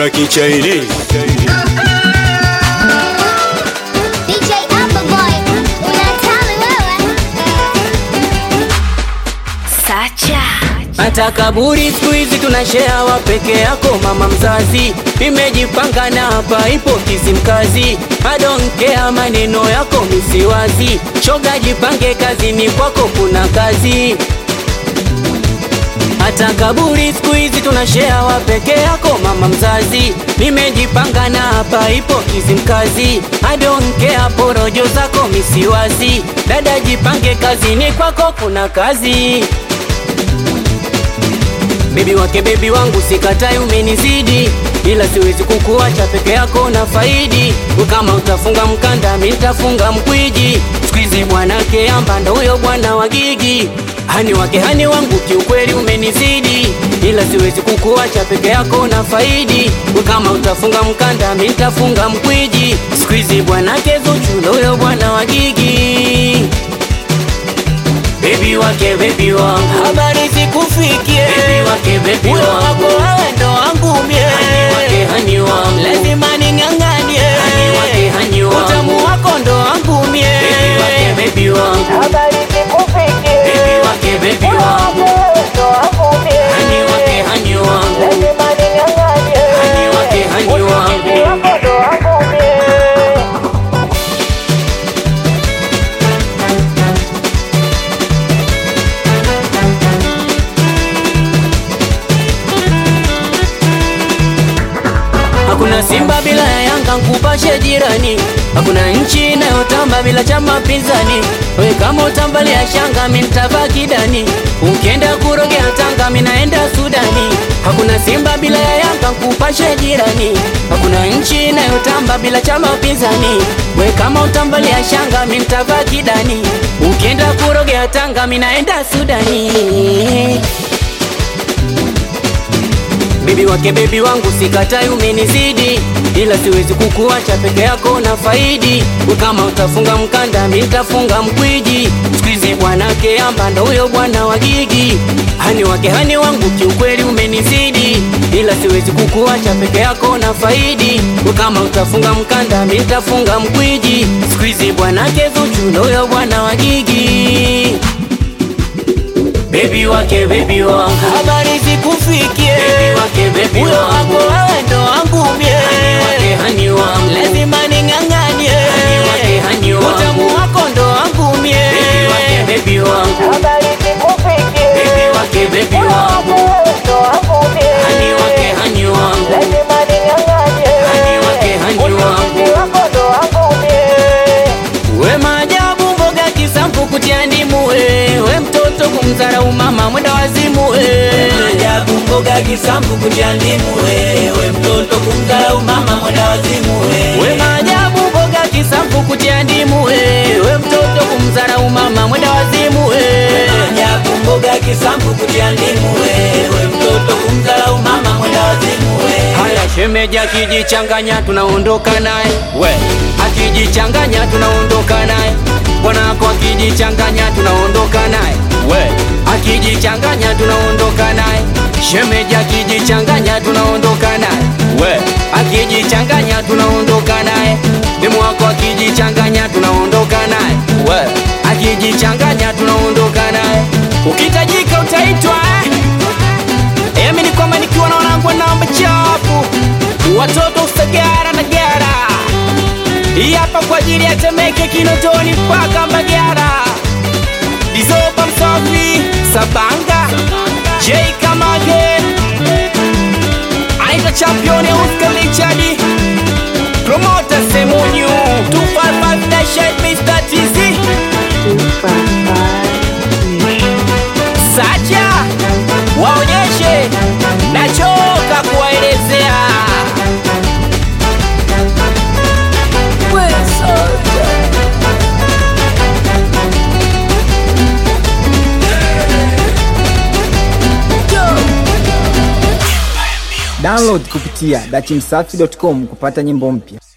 Dula Kichaini DJ Appleboy, unatali wewe. Sacha. hata kaburi siku hizi tunashea wa peke yako mama mzazi nimejipanga na hapa ipo kizimkazi adonkea maneno yako misiwazi shoga jipange kazini kwako kuna kazi hata kaburi siku hizi tunashea wa peke yako mama mzazi nimejipanga na hapa ipo kizimkazi adonkea porojo zako misiwazi dada jipange kazini kwako kuna kazi Bebi wake bebi wangu sikatai umenizidi ila siwezi kukuacha peke yako na faidi kama utafunga mkanda mi nitafunga mkwiji squeeze bwanake amba ndo huyo bwana wa gigi hani wake hani wangu kiukweli umenizidi ila siwezi kukuacha peke yako na faidi kama utafunga mkanda mi nitafunga mkwiji squeeze bwanake Zuchu ndo huyo bwana wa gigi Baby wake baby wangu habari zikufikie baby wake baby wangu wako wewe ndo wangu mie hani wake hani wangu lazima ning'ang'anie hani wake hani wangu utamu wako ndo wangu mie baby wake baby wangu habari zikufikie baby wake baby wangu ndo wangu mie hani wake hani wangu lazima ning'ang'anie hani wake hani wangu wako ndo wangu mie Hakuna Simba bila ya Yanga, nkupashe jirani. Hakuna nchi inayotamba bila chama pinzani. We kama utambalia shanga, mi nitavaa kidani. Ukienda kurogea Tanga, mi naenda Sudani. Hakuna Simba bila ya Yanga, nkupashe jirani. Hakuna nchi inayotamba bila chama pinzani. We kama utambalia shanga, mi nitavaa kidani. Ukienda kurogea Tanga, mi naenda Sudani. Bibi wake bebi wangu sikatai umenizidi ila siwezi kukuacha peke yako na faidi kama utafunga mkanda mi nitafunga mkwiji squeeze bwanake amba ndo huyo bwana wa gigi hani wake hani wangu kiukweli umenizidi ila siwezi kukuacha peke yako na faidi kama utafunga mkanda mi nitafunga mkwiji squeeze bwanake Zuchu ndo huyo bwana wa gigi Baby wake baby wangu habari zikufikie baby wake baby huyo wako wewe ndo wangu mie hani wake hani wangu lazima ning'ang'anie hani wake hani wangu utamu wako ndo wangu mie baby wake baby wangu habari zikufikie baby wake baby wangu ndo wangu mie hani wake hani wangu lazima ning'ang'anie hani wake hani wangu wako ndo wangu mie we maajabu mboga kisampu kutia ndimu we we mtoto kumdharau mama mwenda wazimu we Maajabu mboga kisambu kutia ndimu wewe mtoto kumdharau mama mwenda wazimu we wewe maajabu mboga kisampu kutia ndimu we we mtoto kumdharau mama mwenda wazimu we Maajabu mboga kisambu kutia ndimu wewe mtoto kumdharau mama mwenda wazimu wewe haya shemeji akijichanganya tunaondoka naye we akijichanganya tunaondoka naye bwanako akijichanganya tunaondoka naye we akijichanganya tunaondoka naye shemeji akijichanganya tunaondoka naye we akijichanganya tunaondoka naye demu wako akijichanganya tunaondoka naye we akijichanganya tunaondoka naye ukitajika utaitwa eh? Emi ni kwamba nikiwa na wanangu namba chapu watoto usagara na gara hii hapa kwa ajili ya Temeke, Kinondoni mpaka Mbagara, Dizoba Msafi, Sabanga, J Kamage, aita champion ya Oscar Richard, promoter Semunyu, 255 dash Mr. TZ, Sacha, waonyeshe, nachoka kuwaelezea. Download kupitia dachimsafi.com kupata nyimbo mpya.